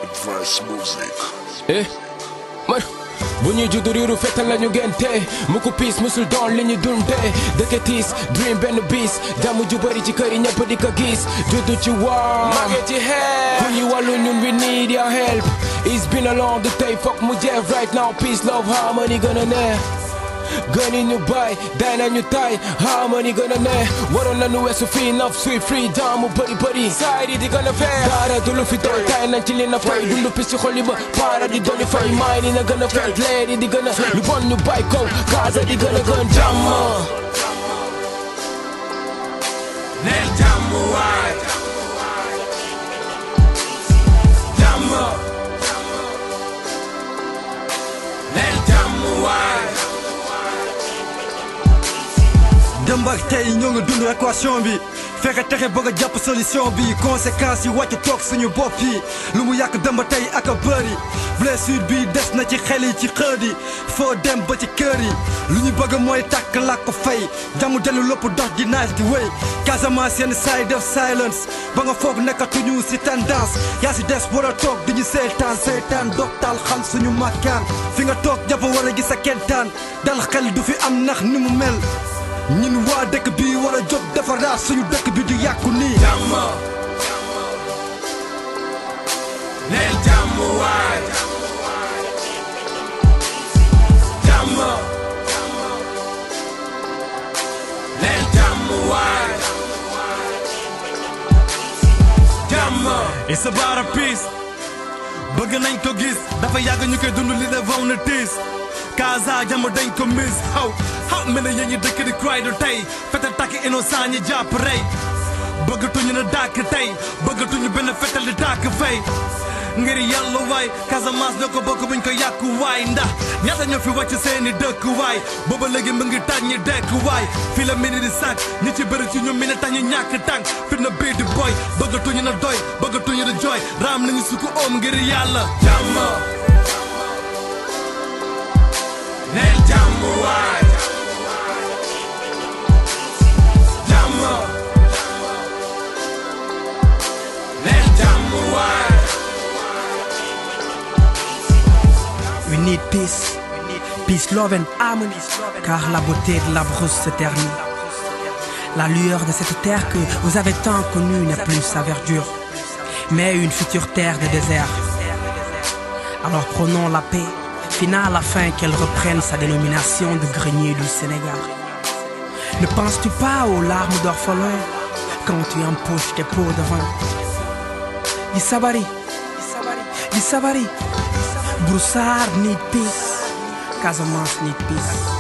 Advice Music. eh man bu ñuy juddu riiru fetal lañu gente mu ko piis musul doon li ñu dundee dëkk tiis dream benn bis jàmm ju bëri ci kër yi ñëpp di ko gis juddu ci waa mage ci xeer ku ñu wàllu ñun we need your help it's been a long day foog mu jeex right now peace love harmony gën a neex gëni ñu bay day nañu tay harmony gën a neex waroon nañu weesu fii naf suy freedom mu bëri bëri saay di di gën a feex dara du lu fi doy tay nañ ci li na fay dundu pis ci xol yi ba para di doli fay maay ni na gën a fay leeri di gën a lu bon ñu bay kaw kaasa di gën a gën jàmm neel jàmm waay jàmm neel jàmm waay démb ak tey ñoo ngi dund équation bi fexe texe bëgg a jàpp solution bi conséquences yi wàcc toog suñu bopp yi lu mu yàq démb tey ak a bëri blessure bi des na ci xel yi ci xër yi foo dem ba ci kër yi lu ñu bëgg mooy tàkk làkk fay jamu dellu lépp dox di naaj di wéy Casamance yenn saa yi def silence ba nga foog nekkatuñu si tendance yaa si des war a toog di ñu seetaan seetaan dog taal xam suñu makkaan fi nga toog jàpp war a gis a kentaan dal xel du fi am nax ni mu mel ñun waa dëkk bi war a jóg defaraat suñu dëkk bi di yàqu nii. jàmm neel jàmm waay jàmm neel jàmm waay jàmm It's about a peace bëgg nañ ko gis dafa yàgg ñu koy dund li de vaw na tiis Kaza jàmm dañ ko miss xaw xaw mel ne yéen ñi dëkk di cry du tey fetal takk innocent ñi jàpp rey bëggatuñu na dàkk tey bëggatuñu benn fetal di tàkk fay ngir yàlla waay Casamance ñoo ko bokk buñ ko yàqu waay ndax ñaata ñoo fi wàcc seeni dëkk waay booba léegi mu ngi taaj ñi dekk waay fii la mini di sànq ñi ci bëri ci ñoom mi ne tax ñu ñàkk tànk fit na bii di boy bëggatuñu na doy bëggatuñu di jooy raam nañu sukku oom ngir yàlla jàmm neel jàmm waay jàmm neel jàmm waay We need peace, peace, love and harmony, car la beauté de la brousse se ternit. La lueur de cette terre que vous avez tant connue n'est plus sa verdure, mais une future terre de désert. Alors prenons la paix, finale afin qu'elle reprenne sa dénomination de grenier du Sénégal. Ne penses-tu pas aux larmes d'orphelin quand tu empoches tes pots de vin Isabari, Isabari, Broussard need peace, Casamance need peace.